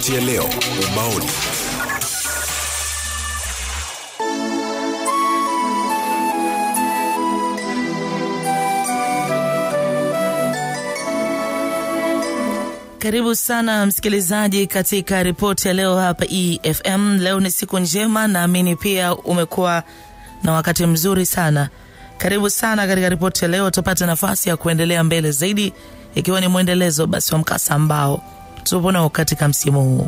Ripoti ya leo ubaoni. Karibu sana msikilizaji katika ripoti ya leo hapa EFM. Leo ni siku njema, naamini pia umekuwa na wakati mzuri sana. Karibu sana katika ripoti ya leo, tupate nafasi ya kuendelea mbele zaidi, ikiwa ni mwendelezo basi wa mkasa ambao tupo nao katika msimu huu.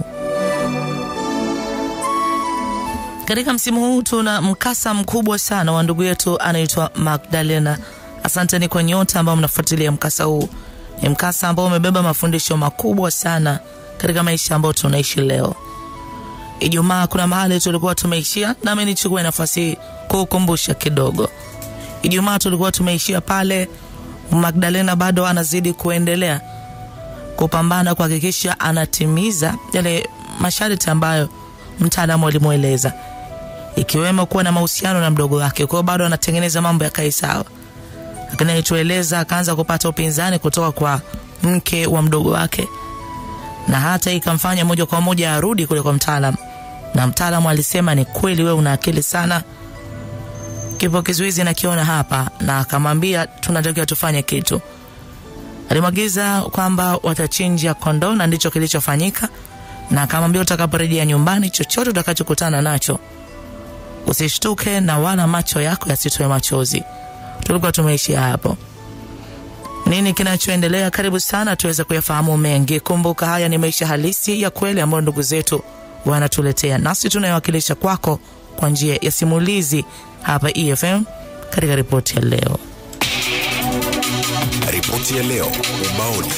Katika msimu huu tuna mkasa mkubwa sana wa ndugu yetu anaitwa Magdalena. Asanteni kwa nyote ambao mnafuatilia mkasa huu. Ni mkasa ambao umebeba mafundisho makubwa sana katika maisha ambayo tunaishi leo. Ijumaa kuna mahali tulikuwa tumeishia, nami nichukue nafasi hii kuukumbusha kidogo. Ijumaa tulikuwa tumeishia pale Magdalena bado anazidi kuendelea kupambana kuhakikisha anatimiza yale masharti ambayo mtaalamu alimweleza, ikiwemo kuwa na mahusiano na mdogo wake. Kwa hiyo bado anatengeneza mambo yakae sawa, lakini alitueleza akaanza kupata upinzani kutoka kwa mke wa mdogo wake, na hata ikamfanya moja kwa moja arudi kule kwa mtaalam, na mtaalamu alisema ni kweli, wewe una akili sana, kipo kizuizi nakiona hapa, na akamwambia tunatakiwa tufanye kitu. Alimwagiza kwamba watachinja kondoo na ndicho kilichofanyika, na akamwambia utakaporejea nyumbani, chochote utakachokutana nacho usishtuke na wala macho yako yasitoe machozi. Tulikuwa tumeishia hapo. Nini kinachoendelea? Karibu sana tuweze kuyafahamu mengi. Kumbuka haya ni maisha halisi ya kweli ambayo ndugu zetu wanatuletea, nasi tunayowakilisha kwako kwa njia ya simulizi hapa EFM katika ripoti ya leo. Ripoti ya leo ubaoni.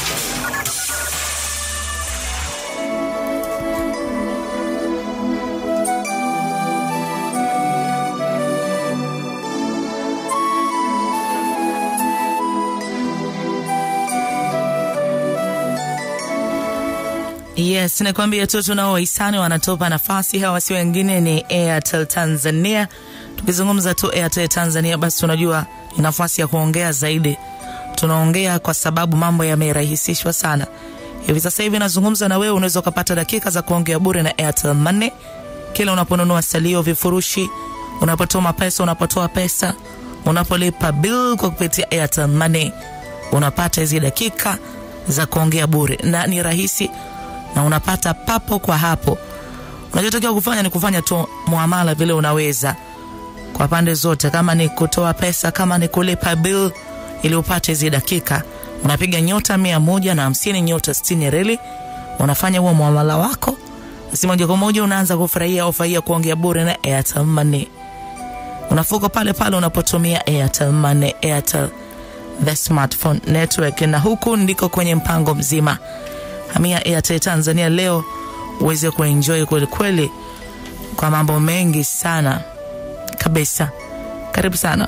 Yes, nakwambia tu tunao wahisani wanatupa nafasi. Hawa si wengine ni Airtel Tanzania. Tukizungumza tu Airtel Tanzania, basi tunajua ni nafasi ya kuongea zaidi. Tunaongea kwa sababu mambo yamerahisishwa sana. Hivi sasa hivi nazungumza na wewe, unaweza ukapata dakika za kuongea bure na Airtel Money kila unaponunua salio, vifurushi, unapotuma pesa, unapotoa pesa, unapolipa bill kwa kupitia Airtel Money, unapata hizi dakika za kuongea bure na ni rahisi na unapata papo kwa hapo. Unachotakiwa kufanya ni kufanya tu muamala vile unaweza kwa pande zote, kama ni kutoa pesa, kama ni kulipa bill, ili upate hizi dakika. Unapiga nyota mia moja na hamsini nyota sitini reli, unafanya huo muamala wako, basi moja kwa moja unaanza kufurahia ofa hii ya kuongea bure na Airtel Money. Unafuka pale pale unapotumia Airtel Money, Airtel the smartphone network, na huku ndiko kwenye mpango mzima hamia Airtel Tanzania leo uweze kuenjoy kweli kweli kwa mambo mengi sana kabisa. Karibu sana.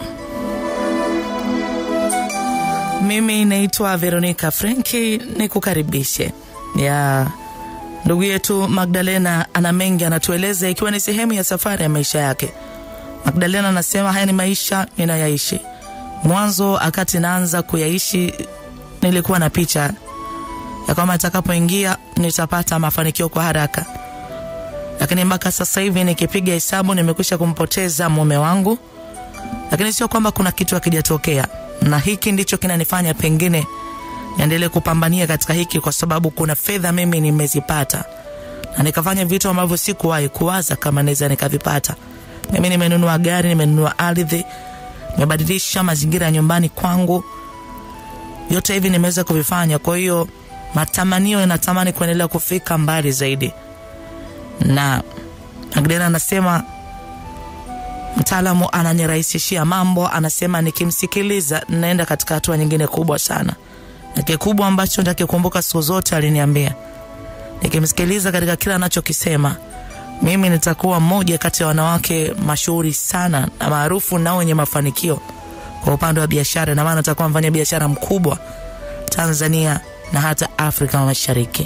Mimi naitwa Veronica Frenki, nikukaribishe ya ndugu yetu Magdalena. Ana mengi anatueleza, ikiwa ni sehemu ya safari ya maisha yake. Magdalena anasema haya ni maisha ninayaishi. Mwanzo akati naanza kuyaishi, nilikuwa na picha ya kwamba nitakapoingia nitapata mafanikio kwa haraka, lakini mpaka sasa hivi nikipiga hesabu nimekwisha kumpoteza mume wangu, lakini sio kwamba kuna kitu hakijatokea, na hiki ndicho kinanifanya pengine niendelee kupambania katika hiki, kwa sababu kuna fedha mimi nimezipata na nikafanya vitu ambavyo sikuwahi kuwaza kama naweza nikavipata. Mimi nimenunua gari, nimenunua ardhi, nimebadilisha mazingira ya nyumbani kwangu, yote hivi nimeweza kuvifanya. Kwa hiyo matamanio yanatamani kuendelea kufika mbali zaidi, na Magdalena anasema mtaalamu ananirahisishia mambo, anasema nikimsikiliza naenda katika hatua nyingine kubwa sana, na kikubwa ambacho nitakikumbuka siku zote, aliniambia nikimsikiliza katika kila anachokisema, mimi nitakuwa mmoja kati ya wanawake mashuhuri sana na maarufu na wenye mafanikio kwa upande wa biashara, na maana nitakuwa mfanya biashara mkubwa Tanzania na hata Afrika Mashariki.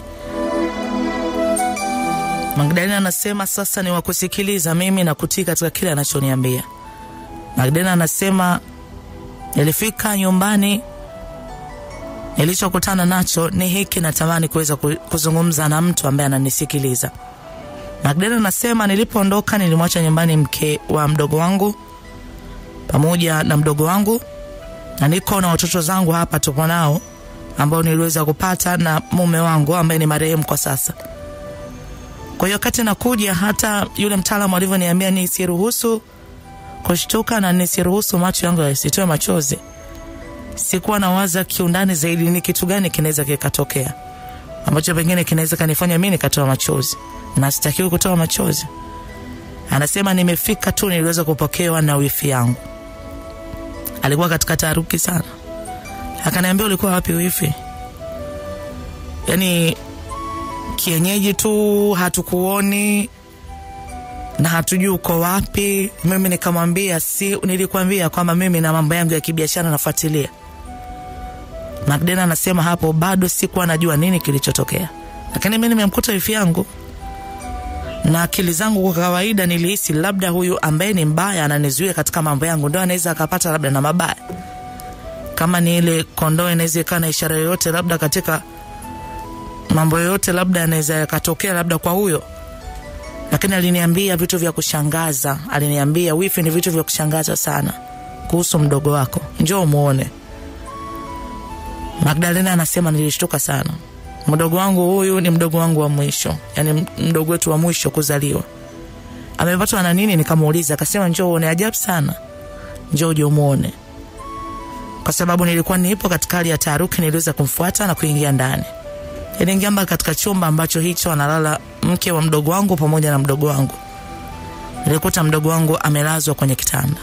Magdalena anasema sasa ni wakusikiliza mimi na kutii katika kile anachoniambia. Magdalena anasema nilifika nyumbani nilichokutana nacho ni hiki natamani kuweza ku- kuzungumza na mtu ambaye ananisikiliza magdalena anasema nilipoondoka nilimwacha nyumbani mke wa mdogo wangu pamoja na mdogo wangu na niko na watoto zangu hapa tupo nao ambao niliweza kupata na mume wangu ambaye ni marehemu kwa sasa kwa hiyo wakati nakuja hata yule mtaalamu alivyoniambia nisiruhusu kushtuka na nisiruhusu macho yangu yasitoe machozi sikuwa nawaza kiundani zaidi ni kitu gani kinaweza kikatokea ambacho pengine kinaweza kanifanya mi nikatoa machozi na sitakiwi kutoa machozi anasema nimefika tu niliweza kupokewa na wifi yangu alikuwa katika taharuki sana akaniambia ulikuwa wapi wifi yaani kienyeji tu hatukuoni na hatujui uko wapi mimi nikamwambia si nilikwambia kwamba mimi na mambo yangu ya kibiashara nafuatilia magdena anasema hapo bado sikuwa najua nini kilichotokea lakini mi nimemkuta wifi yangu na akili zangu kwa kawaida nilihisi labda huyu ambaye ni mbaya ananizuia katika mambo yangu ndo anaweza akapata labda na mabaya kama ni ile kondoo inaweza ikawa na ishara yoyote labda katika mambo yoyote labda yanaweza yakatokea labda kwa huyo lakini aliniambia vitu vya kushangaza aliniambia wifi ni vitu vya kushangaza sana kuhusu mdogo wako njoo muone magdalena anasema nilishtuka sana mdogo wangu huyu ni mdogo wangu wa mwisho yani mdogo wetu wa mwisho kuzaliwa amepatwa na nini nikamuuliza akasema njoo uone ajabu sana njoo uje umuone kwa sababu nilikuwa nipo katika hali ya taharuki niliweza kumfuata na kuingia ndani niliingia mpaka katika chumba ambacho hicho analala mke wa mdogo wangu pamoja na mdogo wangu nilikuta mdogo wangu amelazwa kwenye kitanda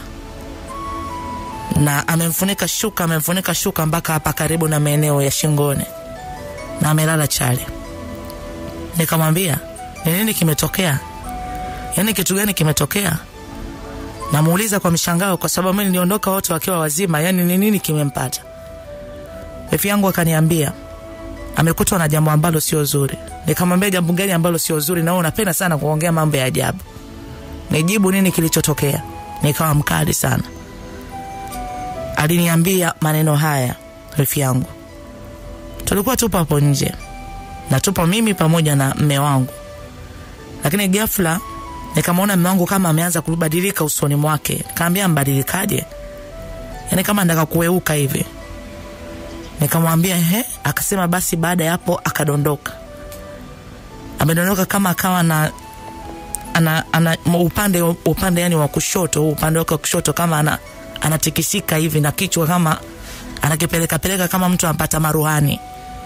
na amemfunika shuka amemfunika shuka mpaka hapa karibu na maeneo ya shingoni na amelala chali nikamwambia ni nini kimetokea yaani kitu gani kimetokea namuuliza kwa mshangao kwa sababu mi niliondoka wote wakiwa wazima yaani ni nini kimempata efi yangu akaniambia amekutwa na jambo ambalo sio zuri nikamwambia jambo gani ambalo sio zuri na unapenda sana kuongea mambo ya ajabu nijibu nini kilichotokea nikawa mkali sana aliniambia maneno haya refi yangu tulikuwa tupo hapo nje na tupo mimi pamoja na mme wangu lakini ghafla nikamwona mme wangu kama ameanza kubadilika usoni mwake kaambia mbadilikaje yaani kama ndaka kueuka hivi nikamwambia he akasema basi baada ya hapo akadondoka amedondoka kama akawa na ana, ana upande upande yani wa kushoto upande wake wa kushoto kama ana anatikisika hivi na kichwa kama anakipeleka peleka kama mtu anapata maruhani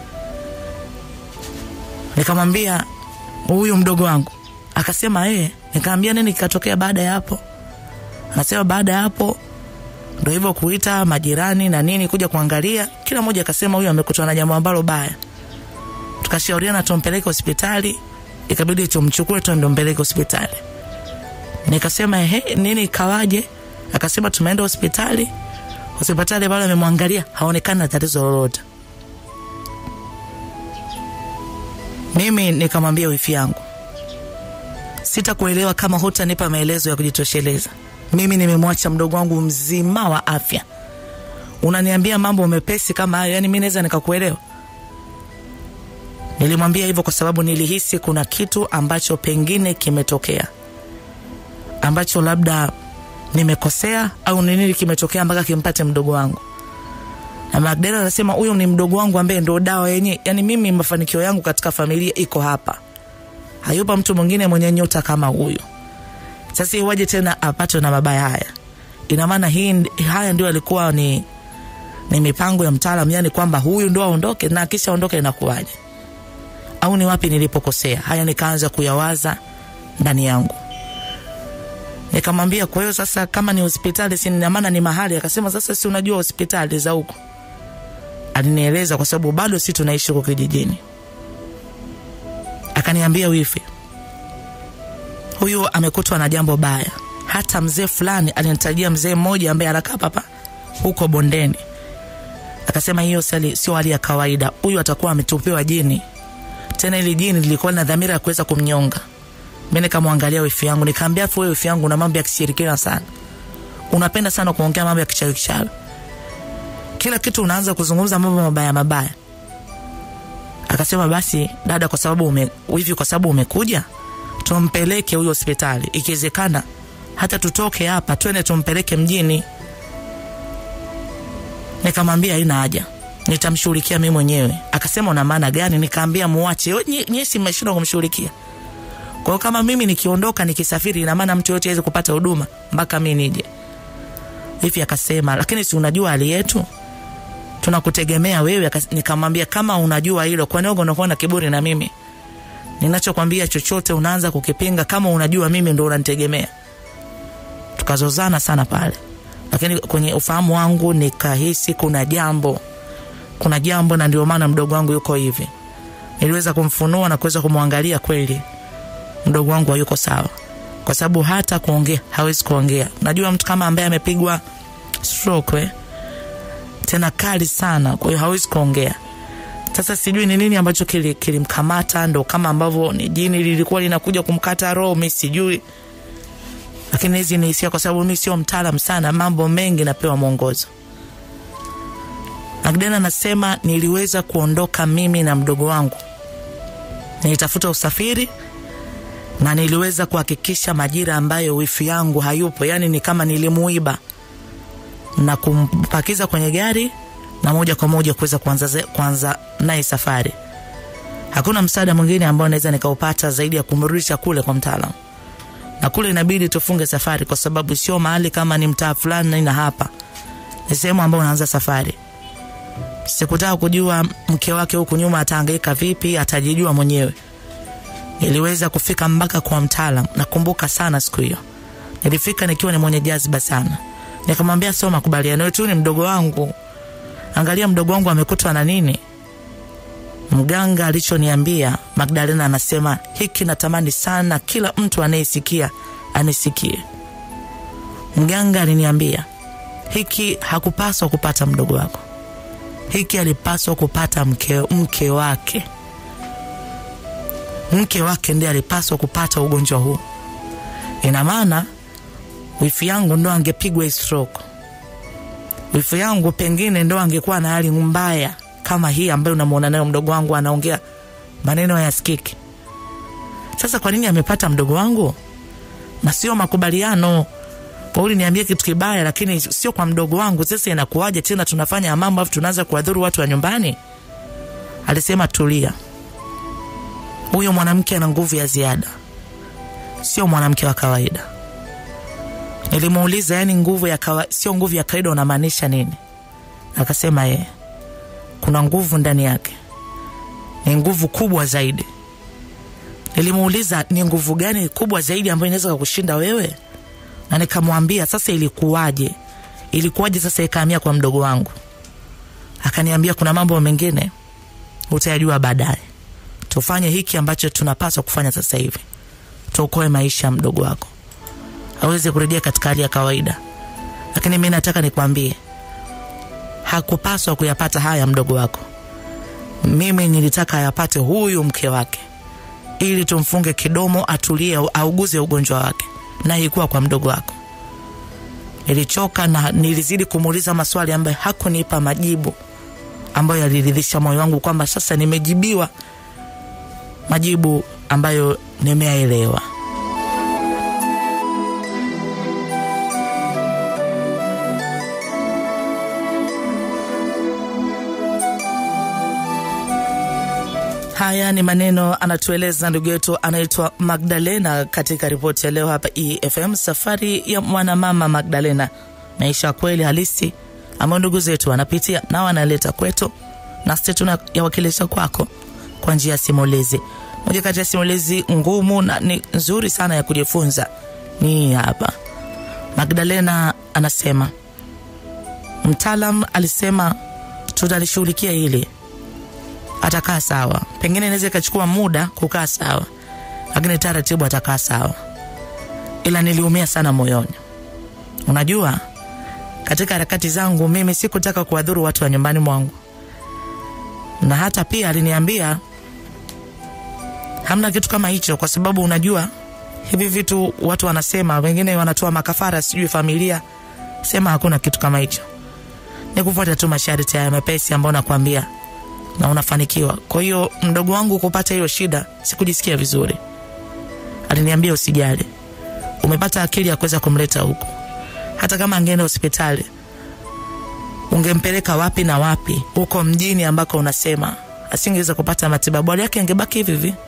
nikamwambia huyu mdogo wangu akasema ee nikaambia nini kikatokea baada ya hapo anasema baada ya hapo ndo hivyo kuita majirani na nini kuja kuangalia kila mmoja akasema huyu amekutwa na jambo ambalo baya tukashauriana tumpeleke hospitali ikabidi tumchukue tuende mpeleke hospitali nikasema ehe nini ikawaje akasema tumeenda hospitali hospitali pale amemwangalia haonekani na tatizo lolote mimi nikamwambia wifi yangu sitakuelewa kama hutanipa maelezo ya kujitosheleza mimi nimemwacha mdogo wangu mzima wa afya unaniambia mambo mepesi kama hayo yani mi naweza nikakuelewa nilimwambia hivyo kwa sababu nilihisi kuna kitu ambacho pengine kimetokea ambacho labda nimekosea au ni nini kimetokea mpaka kimpate mdogo wangu na magdalena anasema huyu ni mdogo wangu ambaye ndo dawa yenye yani mimi mafanikio yangu katika familia iko hapa hayupa mtu mwingine mwenye nyota kama huyu sasa iwaje tena apatwe na mabaya haya ina maana hii haya ndio alikuwa ni ni mipango ya mtaalam yani kwamba huyu ndo aondoke na akisha ondoke inakuwaje au ni wapi nilipokosea haya nikaanza kuyawaza ndani yangu nikamwambia kwa hiyo sasa kama ni hospitali si ina maana ni mahali akasema sasa si unajua hospitali za huko alinieleza kwa sababu bado si tunaishi huko kijijini akaniambia wifi huyu amekutwa na jambo baya hata mzee fulani alinitajia mzee mmoja ambaye anakaa papa huko bondeni akasema hiyo sio hali ya kawaida huyu atakuwa ametupiwa jini tena ili jini lilikuwa na dhamira ya kuweza kumnyonga mi nikamwangalia wifi yangu nikaambia afu wewe wifi yangu una mambo ya kishirikina sana unapenda sana kuongea mambo ya kichawi kichawi kila kitu unaanza kuzungumza mambo mabaya mabaya. Akasema basi dada, kwa sababu ume, hivi kwa sababu umekuja, tumpeleke huyo hospitali, ikiwezekana hata tutoke hapa twende tumpeleke mjini. Nikamwambia haina haja, nitamshughulikia mimi mwenyewe. Akasema una maana gani? Nikaambia muache nyie, si mmeshindwa kumshughulikia. Kwa hiyo kama mimi nikiondoka nikisafiri, ina maana mtu yote aweze kupata huduma mpaka mimi nije hivi. Akasema lakini si unajua hali yetu, tunakutegemea wewe. Nikamwambia kama unajua hilo, kwa nini unakuwa na kiburi na mimi? Ninachokwambia chochote unaanza kukipinga, kama unajua mimi ndo unanitegemea. Tukazozana sana pale, lakini kwenye ufahamu wangu nikahisi kuna jambo, kuna jambo, na ndio maana mdogo wangu yuko hivi. Niliweza kumfunua na kuweza kumwangalia, kweli mdogo wangu hayuko sawa, kwa sababu hata kuongea hawezi kuongea. Unajua mtu kama ambaye amepigwa stroke eh, tena kali sana, kwa hiyo hawezi kuongea. Sasa sijui ni nini ambacho kilimkamata, kili ndo kama ambavyo ni jini lilikuwa linakuja kumkata roho, mi sijui, lakini hizi ni hisia, kwa sababu mi sio mtaalam sana, mambo mengi napewa mwongozo. Magdalena anasema niliweza kuondoka mimi na mdogo wangu, nilitafuta usafiri na niliweza kuhakikisha majira ambayo wifi yangu hayupo, yani ni kama nilimuiba na kumpakiza kwenye gari na moja kwa moja kuweza kuanza, kuanza naye safari. Hakuna msaada mwingine ambao naweza nikaupata zaidi ya kumrudisha kule kwa mtaalamu, na kule inabidi tufunge safari, kwa sababu sio mahali kama ni mtaa fulani na hapa ni sehemu ambayo unaanza safari. Sikutaka kujua mke wake huku nyuma atahangaika vipi, atajijua mwenyewe. Niliweza kufika mpaka kwa mtaalam. Nakumbuka sana siku hiyo, nilifika nikiwa ni mwenye jaziba sana. Nikamwambia sio makubaliano yetu, ni mdogo wangu, angalia mdogo wangu amekutwa na nini. Mganga alichoniambia Magdalena anasema hiki, natamani sana kila mtu anayesikia anisikie. Mganga aliniambia hiki hakupaswa kupata mdogo wako, hiki alipaswa kupata mke, mke wake mke wake ndiye alipaswa kupata ugonjwa huu. Ina maana wifi yangu ndo angepigwa stroke, wifi yangu pengine ndo angekuwa na hali mbaya kama hii ambayo unamwona nayo mdogo wangu anaongea maneno ya skiki. Sasa kwa nini amepata mdogo wangu na sio makubaliano? Pauli niambie kitu kibaya, lakini sio kwa mdogo wangu. Sasa inakuwaje tena tunafanya mambo afu tunaanza kuwadhuru watu wa nyumbani? Alisema tulia, huyo mwanamke ana nguvu ya ziada, sio mwanamke wa kawaida. Nilimuuliza, yani nguvu ya kawa, sio nguvu ya kawaida unamaanisha nini? Akasema yeye kuna nguvu ndani yake, ni nguvu kubwa zaidi. Nilimuuliza ni nguvu gani kubwa zaidi ambayo inaweza kukushinda wewe, na nikamwambia sasa, ilikuwaje? Ilikuwaje sasa ikahamia kwa mdogo wangu? Akaniambia kuna mambo mengine utayajua baadaye, tufanye hiki ambacho tunapaswa kufanya sasa hivi, tuokoe maisha ya mdogo wako aweze kurejea katika hali ya kawaida. Lakini mi nataka nikwambie, hakupaswa kuyapata haya mdogo wako. Mimi nilitaka ayapate huyu mke wake, ili tumfunge kidomo, atulie, auguze ugonjwa wake, na ilikuwa kwa mdogo wako. Nilichoka na nilizidi kumuuliza maswali ambayo hakunipa majibu ambayo yaliridhisha moyo wangu kwamba sasa nimejibiwa majibu ambayo nimeyaelewa. Haya ni maneno anatueleza ndugu yetu anaitwa Magdalena katika ripoti ya leo hapa EFM, safari ya mwanamama Magdalena, maisha kweli halisi ambayo ndugu zetu wanapitia na wanaleta kwetu, nasi tunayawakilisha kwako kwa njia ya simulizi. Moja kati ya simulizi ngumu na ni nzuri sana ya kujifunza ni hapa. Magdalena anasema mtaalam alisema tutalishughulikia hili atakaa sawa. Pengine inaweza ikachukua muda kukaa sawa, lakini taratibu atakaa sawa. Ila niliumia sana moyoni. Unajua, katika harakati zangu mimi sikutaka kuwadhuru watu wa nyumbani mwangu, na hata pia aliniambia hamna kitu kama hicho, kwa sababu unajua hivi vitu watu wanasema, wengine wanatoa makafara, sijui familia, sema hakuna kitu kama hicho. ni kufuata tu masharti haya mepesi ambayo nakwambia na unafanikiwa. Kwa hiyo mdogo wangu kupata hiyo shida, sikujisikia vizuri. Aliniambia usijali, umepata akili ya kuweza kumleta huku. Hata kama angeenda hospitali, ungempeleka wapi na wapi huko mjini ambako unasema asingeweza kupata matibabu, hali yake angebaki hivi hivi.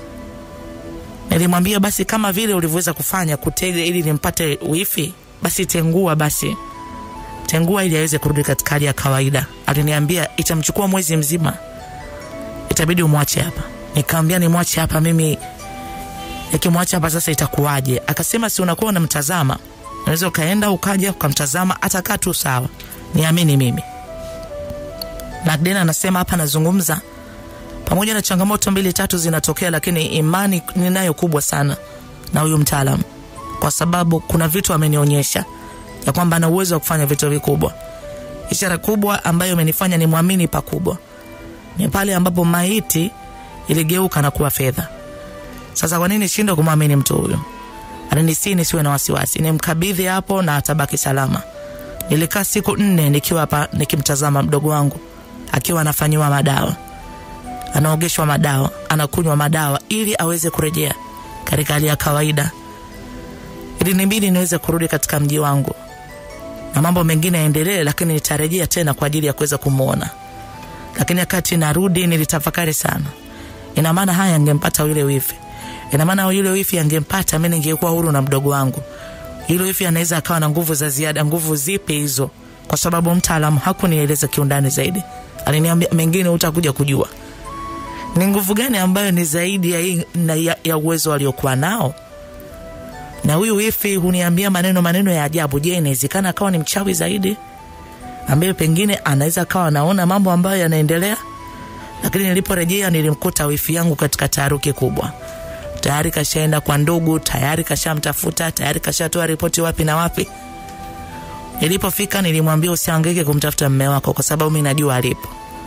Nilimwambia basi, kama vile ulivyoweza kufanya kutega ili nimpate wifi, basi tengua basi tengua ili aweze kurudi katika hali ya kawaida. Aliniambia itamchukua mwezi mzima, itabidi umwache hapa. Nikamwambia nimwache hapa mimi, nikimwacha hapa sasa itakuwaje? Akasema si unakuwa unamtazama, unaweza ukaenda ukaja ukamtazama, atakaa tu sawa, niamini mimi. Magdalena anasema hapa, nazungumza pamoja na changamoto mbili tatu zinatokea, lakini imani ninayo kubwa sana na huyu mtaalamu, kwa sababu kuna vitu amenionyesha ya kwamba ana uwezo wa kufanya vitu vikubwa. Ishara kubwa ambayo imenifanya ni mwamini pakubwa ni pale ambapo maiti iligeuka na kuwa fedha. Sasa kwa nini shindwa kumwamini mtu huyo? Alinisi nisiwe na wasiwasi, nimkabidhi hapo na atabaki salama. Nilikaa siku nne nikiwa hapa nikimtazama mdogo wangu akiwa anafanyiwa madawa, anaogeshwa madawa, anakunywa madawa ili aweze kurejea katika hali ya kawaida. Ilinibidi niweze kurudi katika mji wangu na mambo mengine yaendelee, lakini nitarejea tena kwa ajili ya kuweza kumwona. Lakini wakati narudi nilitafakari sana, ina maana haya angempata yule wifi, ina maana yule wifi angempata mimi, ningekuwa huru na mdogo wangu. Yule wifi anaweza akawa na nguvu za ziada. Nguvu zipi hizo? Kwa sababu mtaalamu hakunieleza kiundani zaidi, aliniambia mengine utakuja kujua ni nguvu gani ambayo ni zaidi ya, hii- na ya, ya uwezo aliokuwa nao na huyu wifi huniambia maneno maneno ya ajabu. Je, inawezekana akawa ni mchawi zaidi, ambaye pengine anaweza akawa anaona mambo ambayo yanaendelea? Lakini niliporejea nilimkuta wifi yangu katika taharuki kubwa. Tayari kashaenda kwa ndugu, tayari kashamtafuta, tayari kashatoa ripoti wapi na wapi. Nilipofika nilimwambia usihangaike kumtafuta mme wako kwa sababu mimi najua alipo.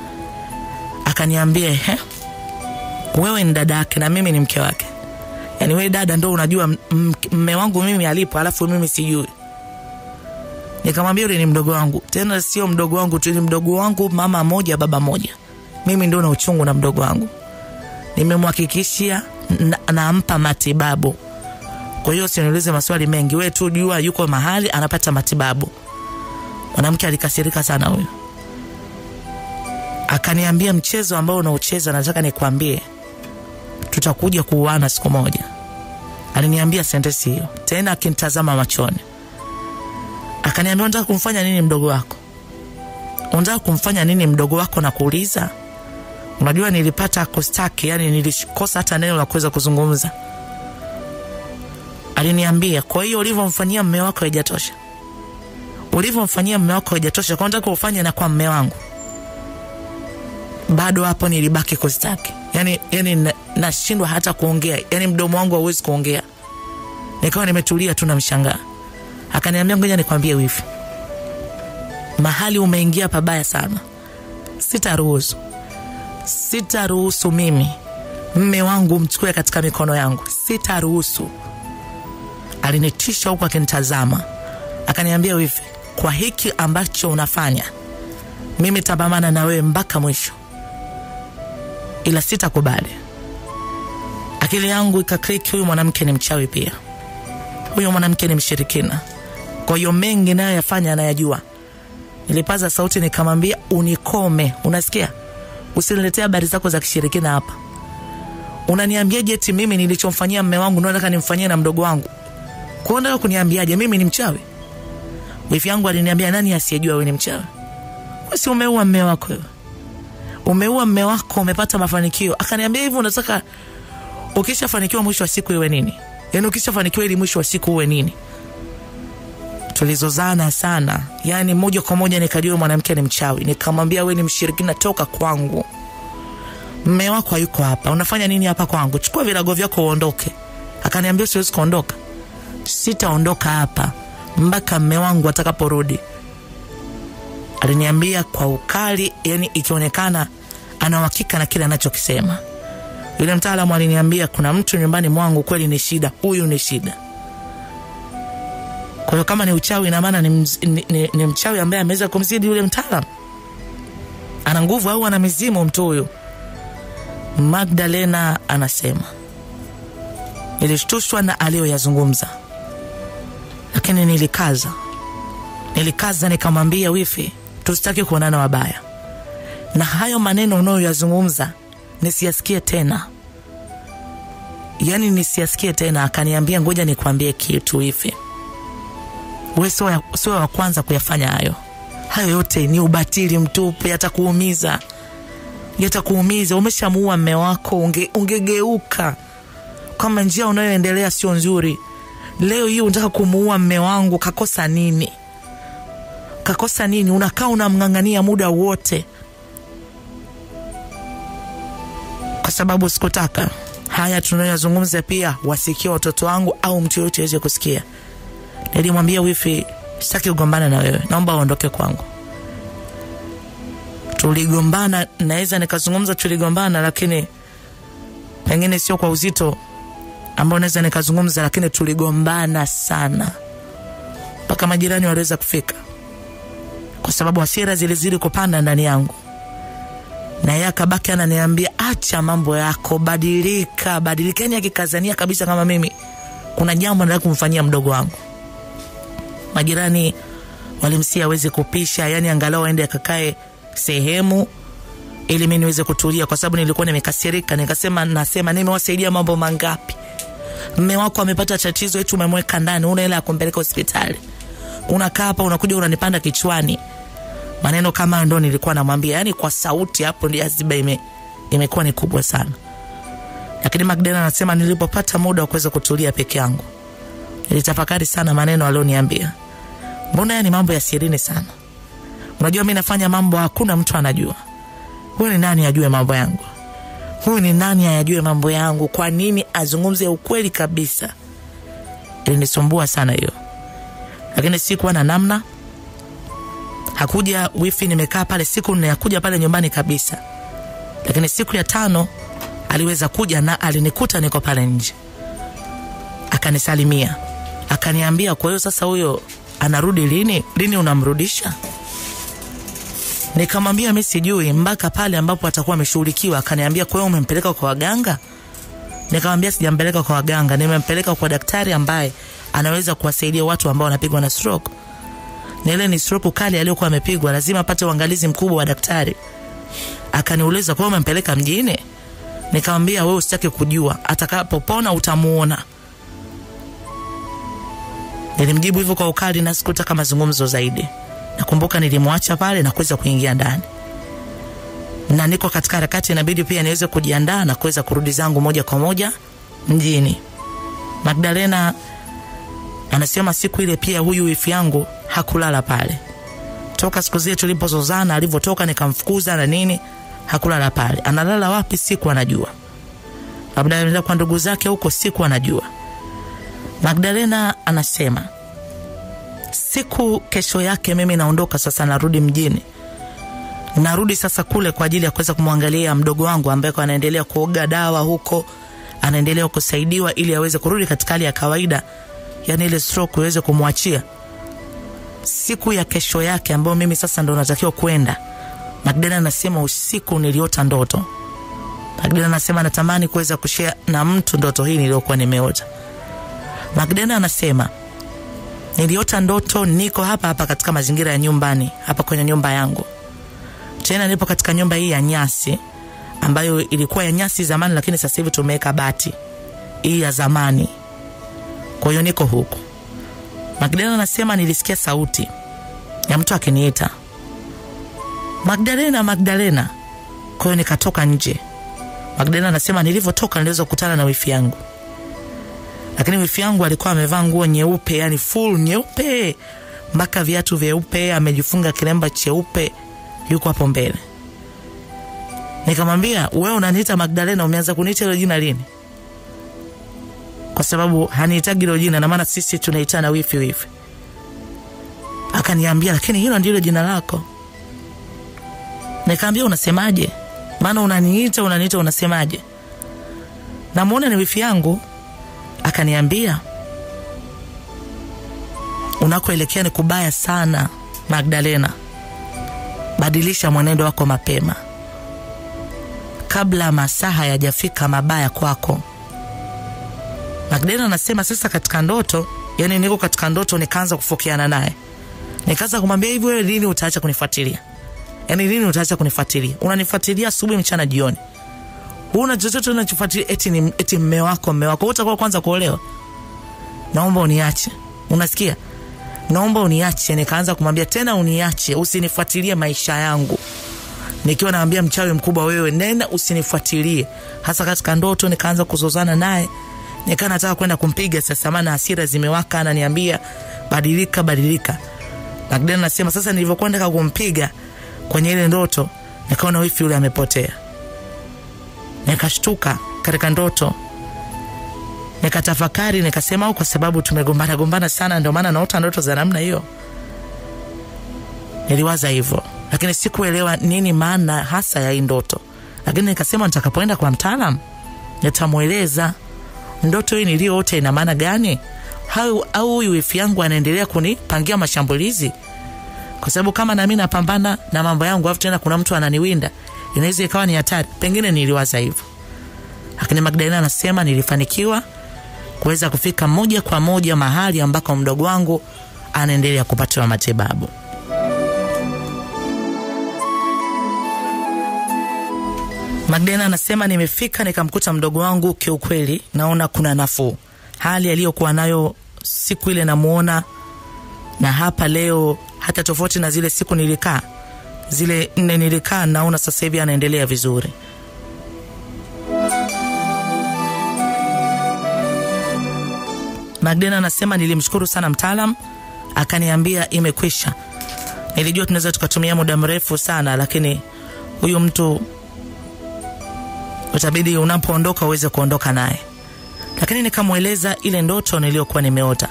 Akaniambia ehe, wewe ni dada yake na mimi ni mke wake yaani wewe dada ndo unajua m- m- mme wangu mimi alipo alafu mimi sijui nikamwambia yule ni mdogo wangu tena sio mdogo wangu tu ni mdogo wangu mama moja baba moja mimi ndo na uchungu na mdogo wangu nimemhakikishia na- nampa matibabu kwa hiyo usiniulize maswali mengi wewe tu jua yuko mahali anapata matibabu mwanamke alikasirika sana huyo akaniambia mchezo ambao unaocheza nataka nikwambie tutakuja kuuana siku moja. Aliniambia sentensi hiyo tena akinitazama machoni, akaniambia unataka kumfanya nini mdogo wako? Unataka kumfanya nini mdogo wako? Na kuuliza, unajua nilipata kustaki, yani nilikosa hata neno la kuweza kuzungumza. Aliniambia, kwa hiyo ulivyomfanyia mme wako haijatosha, ulivyomfanyia mme wako haijatosha, kwa unataka ufanye na kwa mme wangu bado hapo nilibaki kustaki yani, yani na- nashindwa hata kuongea yani mdomo wangu hauwezi kuongea nikawa nimetulia tu namshangaa akaniambia ngoja nikwambie wifi mahali umeingia pabaya sana sitaruhusu sitaruhusu mimi mme wangu mchukue katika mikono yangu sitaruhusu alinitisha huku akinitazama akaniambia wifi kwa hiki ambacho unafanya mimi tabamana na wewe mpaka mwisho ila sitakubali. Akili yangu ikakliki, huyu mwanamke ni mchawi pia, huyu mwanamke ni mshirikina. Kwa hiyo mengi nayo yafanya anayajua. Nilipaza sauti nikamwambia, unikome, unasikia? Usiniletee habari zako za kishirikina hapa. Unaniambiaje eti mimi nilichomfanyia mme wangu ndio nataka nimfanyie na mdogo wangu? Kwa hiyo unataka kuniambiaje mimi ni mchawi? Wifi yangu aliniambia, nani asiyejua wewe ni mchawi? Wewe si umeua mme wako wewe? umeua mme wako umepata mafanikio akaniambia hivyo unataka ukishafanikiwa mwisho wa siku iwe nini yaani ukishafanikiwa ili mwisho wa siku uwe nini tulizozana sana yaani moja kwa moja nikajua mwanamke ni mchawi nikamwambia we ni mshirikina toka kwangu mme wako hayuko hapa unafanya nini hapa kwangu chukua virago vyako uondoke akaniambia siwezi kuondoka sitaondoka hapa mpaka mme wangu atakaporudi aliniambia kwa ukali, yani ikionekana ana uhakika na kile anachokisema. Yule mtaalamu aliniambia kuna mtu nyumbani mwangu kweli ni shida, huyu ni shida. kwa hiyo kama ni uchawi ina maana ni, mz- ni, ni, ni mchawi ambaye ameweza kumzidi yule mtaalam ana nguvu au ana mizimu mtu huyu magdalena anasema nilishtushwa na aliyoyazungumza lakini nilikaza nilikaza nikamwambia wifi tusitaki kuonana wabaya na hayo maneno unayoyazungumza nisiyasikie tena yaani nisiyasikie tena akaniambia ngoja nikwambie kitu hivi we sio ya- sio wa kwanza kuyafanya hayo hayo yote ni ubatili mtupu yatakuumiza yatakuumiza umeshamuua mme wako unge, ungegeuka kama njia unayoendelea sio nzuri leo hii unataka kumuua mme wangu kakosa nini kakosa nini unakaa unamng'ang'ania muda wote kwa sababu sikutaka haya tunayoyazungumza pia wasikia watoto wangu au mtu yoyote aweze kusikia nilimwambia wifi sitaki kugombana na wewe naomba uondoke kwangu tuligombana naweza nikazungumza tuligombana lakini pengine sio kwa uzito ambao naweza nikazungumza lakini tuligombana sana mpaka majirani waliweza kufika kwa sababu hasira zilizidi kupanda ndani yangu na yeye akabaki ananiambia acha mambo yako badilika badilika yani akikazania kabisa kama mimi kuna jambo nataka kumfanyia mdogo wangu majirani walimsia aweze kupisha yani angalau aende akakae sehemu ili mi niweze kutulia kwa sababu nilikuwa nimekasirika nikasema nasema nimewasaidia mambo mangapi mme wako amepata tatizo eti umemweka ndani una hela ya kumpeleka hospitali unakaa hapa unakuja unanipanda kichwani maneno kama hayo ndo nilikuwa namwambia yani kwa sauti hapo ndio aziba ime, imekuwa ni kubwa sana lakini magdalena anasema nilipopata muda wa kuweza kutulia peke yangu nilitafakari sana maneno alioniambia mbona haya ni mambo ya sirini sana unajua mi nafanya mambo hakuna mtu anajua huyu ni nani ajue mambo yangu huyu ni nani ayajue mambo yangu kwa nini azungumze ukweli kabisa ilinisumbua sana hiyo lakini sikuwa na namna hakuja wifi nimekaa pale siku nne hakuja pale nyumbani kabisa lakini siku ya tano aliweza kuja na alinikuta niko pale nje akanisalimia akaniambia kwa hiyo sasa huyo anarudi lini lini unamrudisha nikamwambia mi sijui mpaka pale ambapo atakuwa ameshughulikiwa akaniambia kwa hiyo umempeleka kwa waganga nikamwambia sijampeleka kwa waganga nimempeleka kwa daktari ambaye anaweza kuwasaidia watu ambao wanapigwa na stroke na ile ni stroke kali aliyokuwa amepigwa lazima apate uangalizi mkubwa wa daktari akaniuliza kwa hiyo umempeleka mjini nikamwambia wewe usitaki kujua atakapopona utamuona nilimjibu hivyo kwa ukali na sikutaka mazungumzo zaidi nakumbuka nilimwacha pale na kuweza kuingia ndani na niko katika harakati inabidi pia niweze kujiandaa na kuweza kurudi zangu moja kwa moja mjini magdalena anasema siku ile pia huyu wifi yangu hakulala pale toka siku zile tulipozozana alivyotoka nikamfukuza na nini hakulala pale analala wapi siku anajua labda anaenda kwa ndugu zake huko siku anajua magdalena anasema siku kesho yake mimi naondoka sasa narudi mjini narudi sasa kule kwa ajili ya kuweza kumwangalia mdogo wangu ambaye kwa anaendelea kuoga dawa huko anaendelea kusaidiwa ili aweze kurudi katika hali ya kawaida yani ile stroke iweze kumwachia siku ya kesho yake ambayo mimi sasa ndo natakiwa kwenda magdalena anasema usiku niliota ndoto magdalena anasema natamani kuweza kushea na mtu ndoto hii niliyokuwa nimeota magdalena anasema niliota ndoto niko hapa hapa katika mazingira ya nyumbani hapa kwenye nyumba yangu tena nipo katika nyumba hii ya nyasi ambayo ilikuwa ya nyasi zamani lakini sasa hivi tumeweka bati hii ya zamani kwa hiyo niko huku magdalena anasema nilisikia sauti ya mtu akiniita magdalena magdalena kwa hiyo nikatoka nje magdalena anasema nilivyotoka niliweza kukutana na wifi yangu lakini wifi yangu alikuwa amevaa nguo nyeupe yani full nyeupe mpaka viatu vyeupe amejifunga kilemba cheupe yuko hapo mbele nikamwambia wewe unaniita magdalena umeanza kuniita hilo jina lini kwa sababu hanihitaji hilo jina na maana sisi tunaitana wifi wifi akaniambia lakini hilo ndilo jina lako nikaambia unasemaje maana unaniita unaniita unasemaje namwona ni wifi yangu akaniambia unakoelekea ni kubaya sana magdalena badilisha mwenendo wako mapema kabla masaa hayajafika mabaya kwako magdalena anasema sasa katika ndoto yani niko katika ndoto nikaanza kufokeana naye nikaanza kumwambia hivi wewe lini utaacha kunifuatilia yani lini utaacha kunifuatilia unanifuatilia asubuhi mchana jioni huna chochote unachofuatilia eti ni eti mme wako mme wako Wewe utakuwa kwanza kuolewa naomba uniache unasikia naomba uniache nikaanza kumwambia tena uniache usinifuatilie maisha yangu nikiwa naambia mchawi mkubwa wewe nenda usinifuatilie hasa katika ndoto nikaanza kuzozana naye nikaa nataka kwenda kumpiga sasa maana hasira zimewaka ananiambia badilika badilika magdalena anasema sasa nilivyokuwa nataka kumpiga kwenye ile ndoto nikaona wifi yule amepotea nikashtuka katika ndoto nikatafakari nikasema au kwa sababu tumegombana gombana sana ndio maana naota ndoto za namna hiyo niliwaza hivyo lakini sikuelewa nini maana hasa ya hii ndoto lakini nikasema nitakapoenda kwa mtaalam nitamweleza ndoto hii niliyoota ina maana gani au au huyu wifi yangu anaendelea kunipangia mashambulizi kwa sababu kama nami napambana na mambo yangu afu tena kuna mtu ananiwinda inaweza ikawa ni hatari pengine niliwaza hivyo lakini magdalena anasema nilifanikiwa kuweza kufika moja kwa moja mahali ambako mdogo wangu anaendelea kupatiwa matibabu magdalena anasema nimefika nikamkuta mdogo wangu kiukweli naona kuna nafuu hali aliyokuwa nayo siku ile namuona na hapa leo hata tofauti na zile siku nilikaa zile nne nilikaa naona sasa hivi anaendelea vizuri magdena anasema nilimshukuru sana mtaalam akaniambia imekwisha nilijua tunaweza tukatumia muda mrefu sana lakini huyu mtu utabidi unapoondoka uweze kuondoka naye lakini nikamweleza ile ndoto niliyokuwa nimeota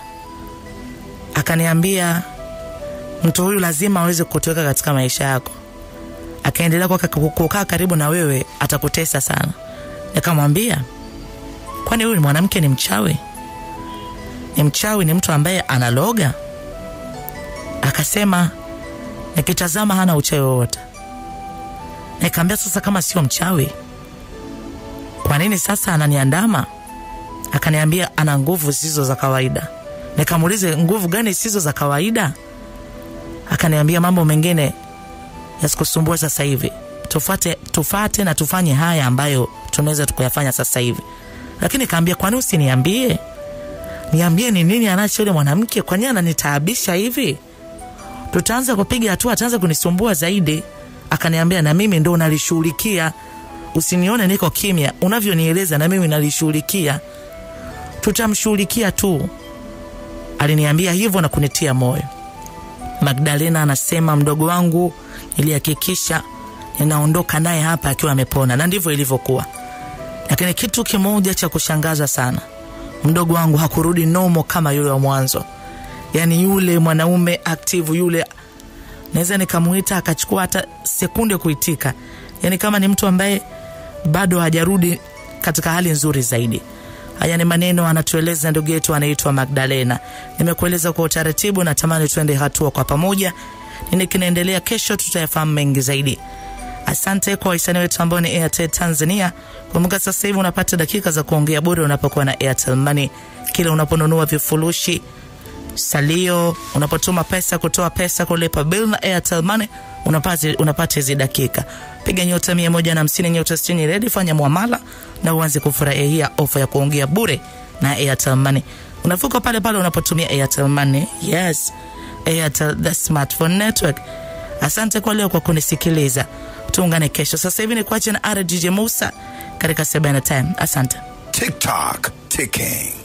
akaniambia mtu huyu lazima aweze kutuweka katika maisha yako akaendelea kuwa- kukaa karibu na wewe atakutesa sana nikamwambia kwani huyu ni mwanamke ni mchawi ni mchawi ni mtu ambaye analoga akasema nikitazama hana uchawi wowote nikaambia sasa kama sio mchawi kwa nini sasa ananiandama akaniambia ana nguvu zisizo za kawaida nikamuulize nguvu gani zisizo za kawaida akaniambia mambo mengine yasikusumbua sasa hivi tufate, tufate na tufanye haya ambayo tunaweza tukuyafanya sasa hivi lakini kaambia kwani usiniambie niambie ni nini anacho yule mwanamke kwani ananitaabisha hivi tutaanza kupiga hatua ataanza kunisumbua zaidi akaniambia na mimi ndo nalishughulikia usinione niko kimya unavyonieleza na mimi nalishughulikia tutamshughulikia tu aliniambia hivyo na kunitia moyo magdalena anasema mdogo wangu nilihakikisha ninaondoka naye hapa akiwa amepona na ndivyo ilivyokuwa lakini kitu kimoja cha kushangaza sana mdogo wangu hakurudi nomo kama yule wa mwanzo yaani yule mwanaume aktivu yule naweza nikamuita akachukua hata sekunde kuitika yaani kama ni mtu ambaye bado hajarudi katika hali nzuri zaidi haya ni maneno anatueleza ndugu yetu anaitwa magdalena nimekueleza kwa utaratibu natamani tuende hatua kwa pamoja nini kinaendelea kesho tutayafahamu mengi zaidi asante kwa wahisani wetu ambao ni airtel tanzania kumbuka sasa hivi unapata dakika za kuongea bure unapokuwa na airtel money kila unaponunua vifurushi salio unapotuma pesa kutoa pesa kulipa bill na airtel money unapata unapata hizi dakika piga nyota mia moja na hamsini nyota sitini redi fanya mwamala na uanze kufurahia ofa ya kuongea bure na airtel money unavuka pale pale unapotumia airtel money yes airtel the smartphone network asante kwa leo kwa kunisikiliza tuungane kesho sasa hivi ni kuache na rdj musa katika sebena time asante TikTok ticking.